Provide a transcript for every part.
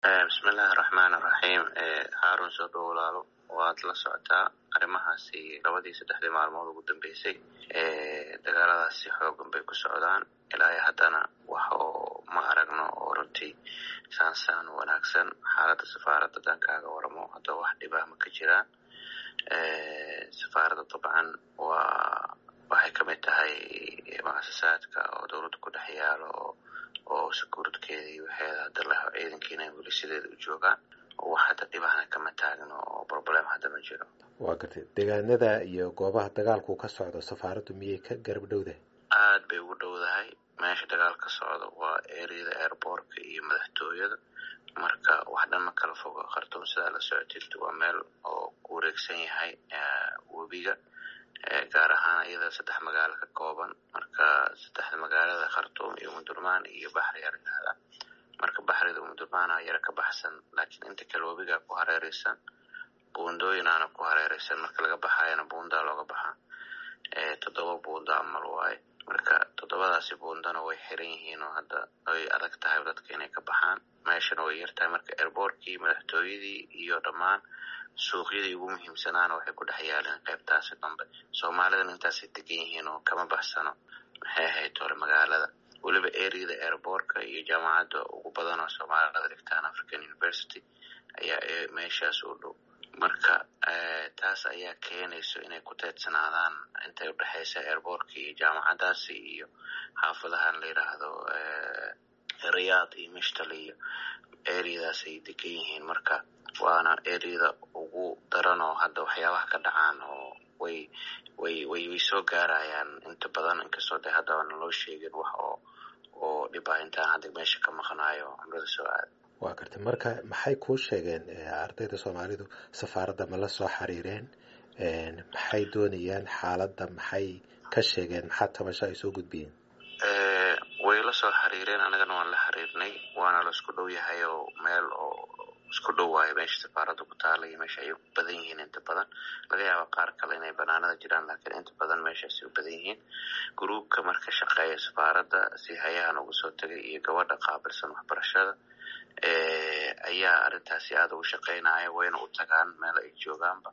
bismillahi raxmaan raxiim haarun soo dhow walaalo waad la socotaa arrimahaasi labadii saddexdii maalmood ugu dambeysay dagaaladaasi xoogan bay ku socdaan ilaa iyo haddana wax oo ma aragno oo runtii saansaan wanaagsan xaaladda safaaradda dankaaga waramo hadda wax dhibah ma ka jiraan safaaradda dabcan waa waxay ka mid tahay muasasaadka oo dowladda ku dhex yaalo oo oo sakuuradkeeda iyo waxeeda hadda laho ciidankiina weli sideeda u joogaan wax hadda dhibahna kama taagno oo problem hadda ma jiro waa gartay deegaanada iyo goobaha dagaalku ka socdo safaaraddu miyay ka garab dhowdahay aad bay ugu dhowdahay meesha dagaal ka socdo waa ereyada airbortka iyo madaxtooyada marka wax dhan ma kala fogo khartuum sidaa la socotid waa meel oo ku wareegsan yahay webiga gaar ahaan iyada saddex magaalo ka kooban marka saddexda magaalada khartuum iyo umudurmaan iyo baxri aa layidhahdaa marka baxrida umudurmaana yara ka baxsan laakiin inta kale webigaa ku hareereysan buundooyinaana ku hareereysan marka laga baxayana buundaa looga baxaa toddoba buunda amal waaye marka toddobadaasi buundana way xiran yihiin oo hadda ay adag tahay dadka inay ka baxaan meeshana way yartahay marka airbortkii madaxtooyadii iyo dhammaan suuqyadii ugu muhiimsanaana waxay ku dhex yaaleen qaybtaasi dambe soomaalidana intaasay degan yihiin oo kama baxsano maxay ahayd hore magaalada weliba ereyada airbortka iyo jaamacadda ugu badan oo soomaalida dhigtaan african university ayaa meeshaas u dhow marka taas ayaa keenayso inay ku teedsanaadaan intay udhexaysa airbortka iyo jaamacadaasi iyo xaafadahan la yidhaahdo riyaad iyo mishtal iyo ereyadaas ay degan yihiin marka waana ereyada ugu daran oo hadda waxyaabaha ka dhacaan oo way way way way soo gaarayaan inta badan inkastoo de hadda aana loo sheegin wax oo oo dhibah intaan hadda meesha ka maqnaayo cumrada soo aada waa gartay marka maxay kuu sheegeen ardayda soomaalidu safaaradda ma la soo xiriireen maxay doonayaan xaaladda maxay ka sheegeen maxaa tabasho ay soo gudbiyeen way la soo xiriireen anagana waan la xiriirnay waana la isku dhow yahay oo meel oo isku dhow waayo meesha safaaradda ku taala iyo meesha ay u badan yihiin inta badan laga yaaba qaar kale inay banaanada jiraan laakiin inta badan meeshaasay u badan yihiin gruubka marka shaqeeya safaaradda si hayahan uga soo tegay iyo gabadha qaabilsan waxbarashada ayaa arrintaasi aada ugu shaqeynaya wayna u tagaan meel ay joogaanba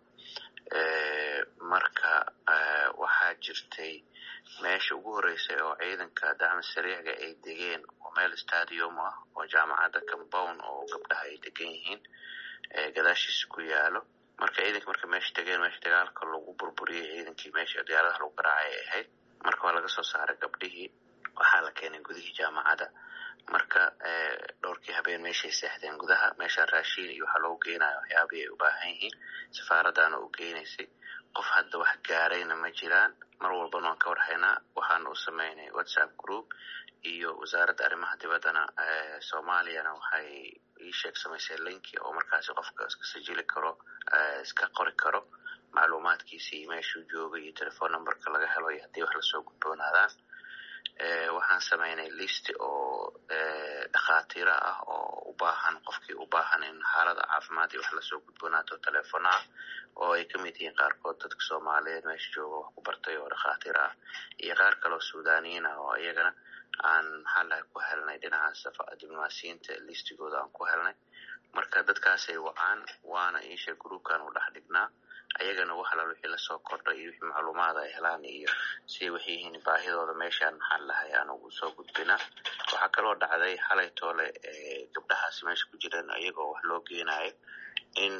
marka waxaa jirtay meesha ugu horreysay oo ciidanka dacmi sariicga ay degeen oo meel stadium ah oo jaamacadda compound oo gabdhaha ay degan yihiin gadaashiisa ku yaalo marka ciidanka marka meesha degeen meesha dagaalka lagu burburiyey ciidankii meesha diyaaradaha lagu garaacay ay ahayd marka waa laga soo saaray gabdhihii waxaa la keenay gudihii jaamacadda marka dhowrkii habeen meeshay seexdeen gudaha meesha raashiin iyo waxaa loogu geenaya waxyaabihii ay u baahan yihiin safaaraddaana u geenaysay qof hadda wax gaarayna ma jiraan mar walbana waan ka warhaynaa waxaana u sameynay whatsapp group iyo wasaaradda arrimaha dibaddana soomaaliyana waxay ii sheeg samaysay linki oo markaasi qofka iska sajili karo iska qori karo macluumaadkiisa iyo meeshuu joogay iyo telephone numberka laga helo iyo haddii wax lasoo gudboonaadaan waxaan sameynay list oo dhakhaatiiro ah oo u baahan qofkii u baahan in xaalada caafimaad iyo wax lasoo gudboonaato telefono ah oo ay ka mid yihiin qaarkood dadka soomaaliyeed meesha jooga wax ku bartay oo dhakhaatiir ah iyo qaar kaleo suudaniyiin ah oo iyagana aan maxaa lahay ku helnay dhinaca diblomaasiyiinta listigooda aan ku helnay marka dadkaasay wacaan waana iisha groupkan u dhex dhignaa ayagana wax alal wixii lasoo kordha iyo wixii macluumaada ay helaan iyo siday waxay yihiin baahidooda meeshaan maxaa lahay aan ugu soo gudbinaa waxaa kaloo dhacday xalay toole gabdhahaasi meesha ku jireen iyagoo wax loo geenayo in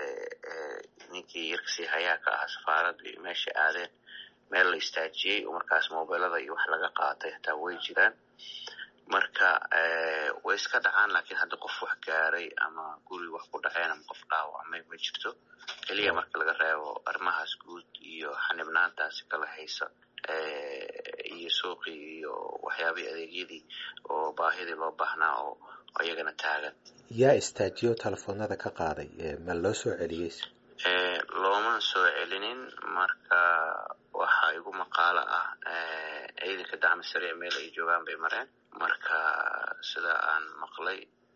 ninkii yarkasii hayaa ka ahaa safaaradda iyo meesha aadeen meel la istaajiyey oo markaas mobilada iyo wax laga qaatay hataa way jiraan marka way iska dhacaan laakiin hadda qof wax gaaray ama guri wax ku dhaceen ama qof dhaawacmay ma jirto keliya marka laga reebo arrimahaas guud iyo xanibnaantaasi kala haysa iyo suuqii iyo waxyaabihii adeegyadii oo baahidii loo baahnaa oo iyagana taagan yaa istaajiyo telefoonada ka qaaday ma loo soo celiyey looma soo celinin marka waxaa igu maqaalo ah ciidanka dacmi sariic meel ay joogaan bay mareen marka sida aan maqlay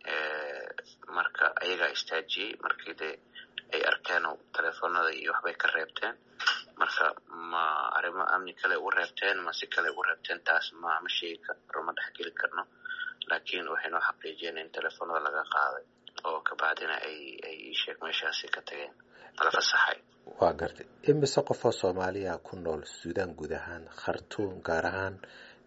marka ayagaa istaajiyey markii dee ay arkeen telefoonada iyo waxbay ka reebteen marka ma arrimo amni kale ugu reebteen ma si kale ugu reebteen taas ma ma sheegi karo ma dhexgeli karno laakiin waxay noo xaqiijiyeen in telefoonada laga qaaday oo meeshaasi ka tageen la fasaxay waa gartay imise qofoo soomaaliya ku nool suudaan guud ahaan khartuum gaar ahaan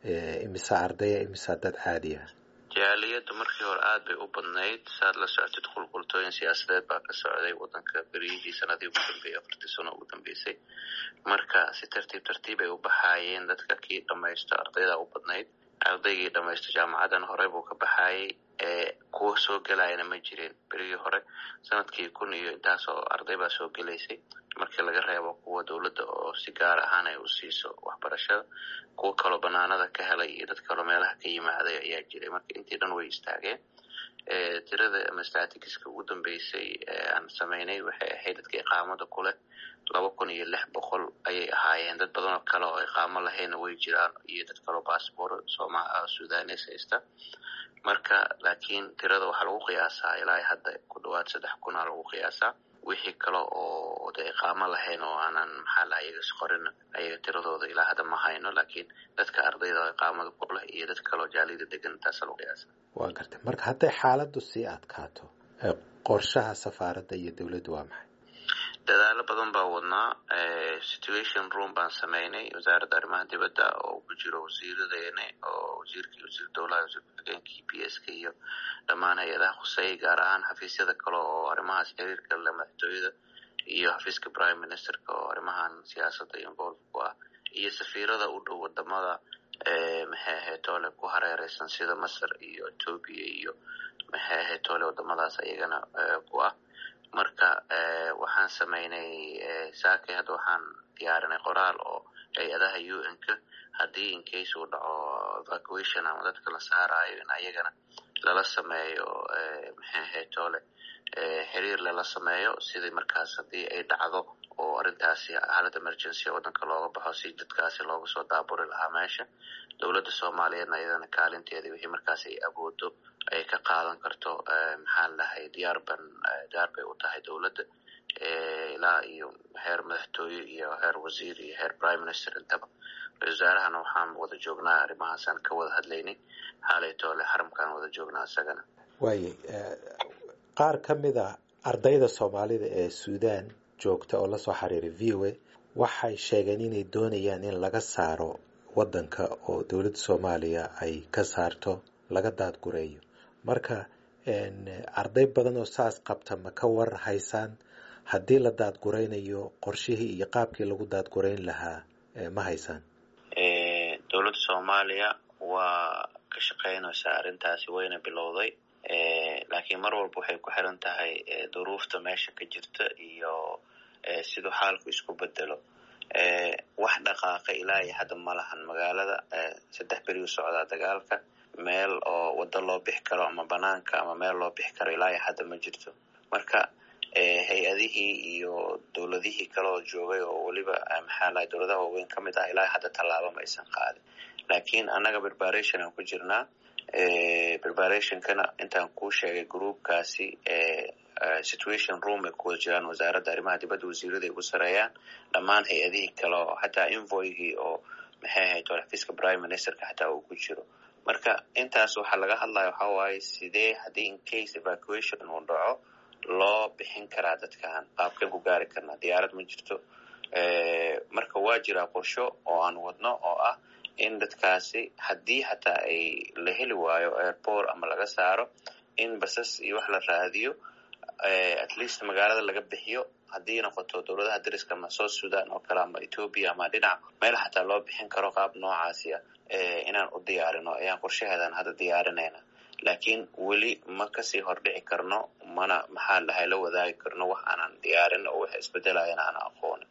imise ardaya imise dad caadiya jaaliyadda markii hore aada bay u badnayd saaad la socotid qulqultooyin siyaasadeed baa ka socday wadanka beriyihii sanadii ugu dambeeyey afartii sano ugu dambeysay marka si tartiib tartiib ay u baxaayeen dadka kii dhamaysto ardayda u badnayd ardaygii dhamaysto jaamacadan hore buu ka baxaayay kuwa soo gelayana ma jireen berigii hore sanadkii kun iyo intaasoo arday baa soo gelaysay markii laga reebo kuwa dowladda oo si gaar ahaan ay u siiso waxbarashada kuwa kaloo banaanada ka helay iyo dad kaloo meelaha ka yimaaday ayaa jiray marka intii dhan way istaageen tirada ama statistiska ugu dambeysay aan sameynay waxay ahayd dadka iqaamada kuleh laba kun iyo lix boqol ayay ahaayeen dad badan oo kale oo iqaamo lahayna way jiraan iyo dad kaloo bassbor sooma sudanes haysta marka laakiin tirada waxaa lagu qiyaasaa ilaa hadda ku dhawaad saddex kunaa lagu qiyaasaa wixii kale oo de iqaamo lahayn oo aanan maxaa laha iyaga isqorin ayaga tiradooda ilaa hadda ma hayno laakiin dadka ardayda oo iqaamada ku leh iyo dad kaleoo jaalida degan intaasa lagu qiyaasa waa gartay marka hadday xaaladdu sii adkaato qorshaha safaaradda iyo dowladdu waa maxay dadaalo badan baa wadnaa situation room baan sameynay wasaaradda arrimaha dibadda oo ku jiro wasiiradeene oo wasiirkii wasiir dowlaha wasiir ku-xigeenkii p s k iyo dhammaan hay-adaha khuseeyay gaar ahaan xafiisyada kale oo arrimahaas xiriirka le madaxtooyada iyo xafiiska prime ministerka oo arrimahan siyaasadda involve ku ah iyo safiirada u dhow wadamada maxay ahayd toole ku hareereysan sida masar iyo ethoobia iyo maxay ahayd toole wadamadaas ayagana ku ah marka waxaan sameynay saakay hadda waxaan diyaarinay qoraal oo hay-adaha u n ka haddii incase uu dhaco evacuation ama dadka la saarayo in ayagana lala sameeyo maxay ahayd toole xiriir lala sameeyo sidii markaas haddii ay dhacdo oo arrintaasi xaalad emergency waddanka looga baxo si dadkaasi looga soo daaburi lahaa meesha dowladda soomaaliyeedna iyadana kaalinteedii wixii markaas ay awoodo ay ka qaadan karto maxaa lahay diyaar ban diyaar bay u tahay dowladda ilaa iyo heer madaxtooye iyo heer wasiir iyo heer prime minister intaba ra-isul wasaarahana waxaan wada joognaa arrimahaasaan ka wada hadlaynay xaalaytoole xaramkaan wada joognaa isagana waaye qaar ka mid a ardayda soomaalida ee suudaan joogta oo lasoo xiriiray v o a waxay sheegeen inay doonayaan in laga saaro waddanka oo dowladda soomaaliya ay ka saarto laga daadgureeyo marka arday badan oo saas qabta ma ka war haysaan haddii la daadguraynayo qorshihii iyo qaabkii lagu daadgurayn lahaa ma haysaan dowladda soomaaliya waa ka shaqeynaysaa arrintaasi wayna bilowday laakiin mar walba waxay ku xiran tahay duruufta meesha ka jirta iyo siduu xaalku isku bedelo wax dhaqaaqa ilaa iyo hadda ma lahan magaalada saddex beri u socdaa dagaalka meel oo waddo loo bixi karo ama banaanka ama meel loo bixi karo ilaa iyo hadda ma jirto marka hay-adihii iyo dowladihii kale oo joogay oo weliba maxaa lahay dowladaha waaweyn ka mid ah ilaa hadda tallaabo ma aysan qaadin laakiin annaga preparation aan ku jirnaa preparationkana intaan kuu sheegay groupkaasi situation room ay ku wada jiraan wasaaradda arrimaha dibadda wasiirada ay ugu sareeyaan dhammaan hay-adihii kale oo xataa invoygii oo maxay ahayd oo xafiiska prime ministerka xataa uu ku jiro marka intaas waxaa laga hadlaya waxaa waaye sidee haddii incase evacuation uu dhaco loo bixin karaa dadkan qaabkeen ku gaari karnaa diyaarad ma jirto marka waa jiraa qorsho oo aan wadno oo ah in dadkaasi haddii xataa ay la heli waayo airport ama laga saaro in basas iyo wax la raadiyo at least magaalada laga bixiyo haddii noqoto dowladaha dariska ama south sudan oo kale ama ethoobia ama dhinac meel xataa loo bixin karo qaab noocaasi ah inaan u diyaarino ayaan qorshaheedan hadda diyaarinayna laakiin weli ma kasii hordhici karno mana maxaa lahay la wadaagi karno wax aanan diyaarin oo wax isbedelayana aan aqoon